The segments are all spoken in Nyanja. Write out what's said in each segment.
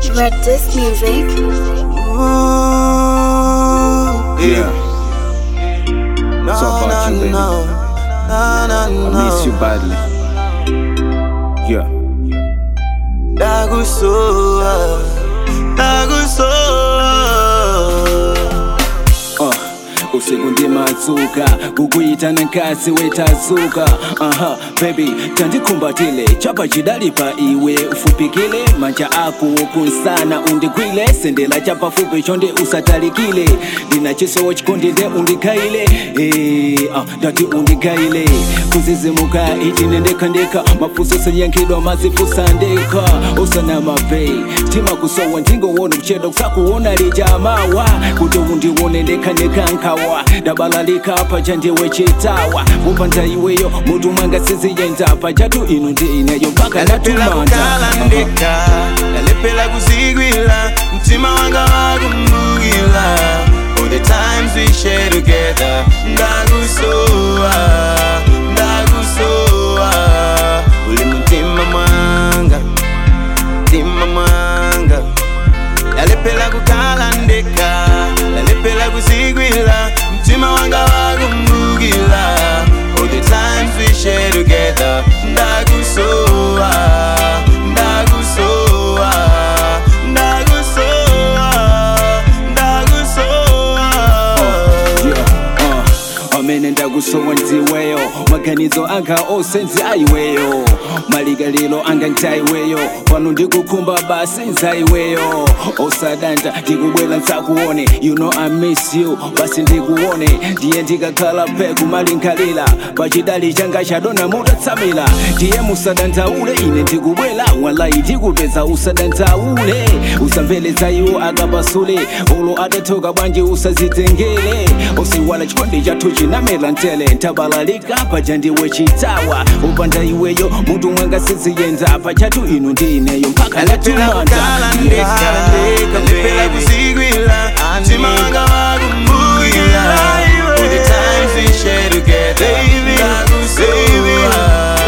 Red Disc Music. Yeah. No, It's all about you, no, baby. no. No, no, I miss you no. badly. Yeah. Ndakusowa, ndakusowa. Uh, usiku ndimadzuka kukuyitana nkasi wetazuka aha baby tandikhumbatile chapa chidali pa iwe ufupikile manja ako kunsana undigwile sendela chapafupi chonde usatalikile ndina chisowo chikondinde undigayile Eh, ah, ndati undigayile kuzizimuka ichine ndekhandekha mafuso seyankhidwa mazifusa ndekha usana mabei tima kusowa ndingowona kuchedwa kusakuona lijamawa kuti undiwone ndekhandekha nkhawa dabalalika paja ndiwe chitawa upanda iweyo mutu mwanga siziyenda pajatu inu ndi ineyo mpaka ndalepela natumanda kukhala ndekha ndalepela kuzigwila mtima wanga wakumbukila all the times we share together ndakusowa ndakusowa uli mutima mwanga mtima mwanga ndalepela kukhala ndekha ndalepela kuzigwila mtima wanga wakumbukila all the times we share together ndakusowa ndakusowa ndakusowa ndakusowa Yeah, uh, amene ndakusowa ndiweyo maganizo anga ose ndi aiweyo maligaliro anga ndaiweyo pano ndikukhumba basi nzaiweyo osadanda ndikubwera nsakuone you know I miss you basi ndikuone ndiye ndikakhala pheku malingalira pachidali changa chadona mutatsamira ndiye musadandaule ine ndikubwera walayi ndikupeza usadandaule usamveleza iwo akapasule ulo atathoka bwanji usazitengere usiwala chikondi chathu chinamera ntele ntabalalika paja ndiwe chitawa upanda iweyo mutu mwanga siziyenda pachatu inu ndi ineyo mpaka ndalepela kukhala ndekha ndalepela kuzigwila mtima wanga wakumbukila all the times we share together ndakusowa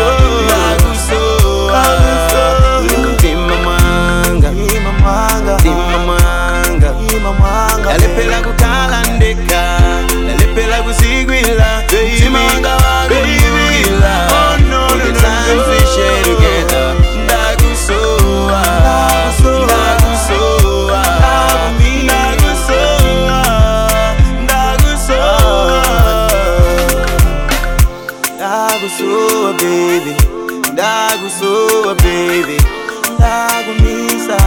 ndakusowa uli mutima mwanga mtima mwanga ndalepela kukhala ndekha ndalepela kuzigwila mtima wanga wakumbukila all the times we share together ndakusowa ndakusowa ndakusowa ndakusowa ndakusowa baby ndakusowa baby ndakumisa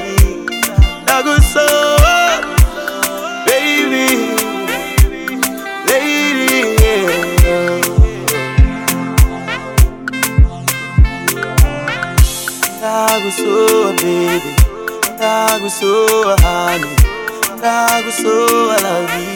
ndakusowa baby lady yeah. ndakusowa baby ndakusowa honey ndakusowa love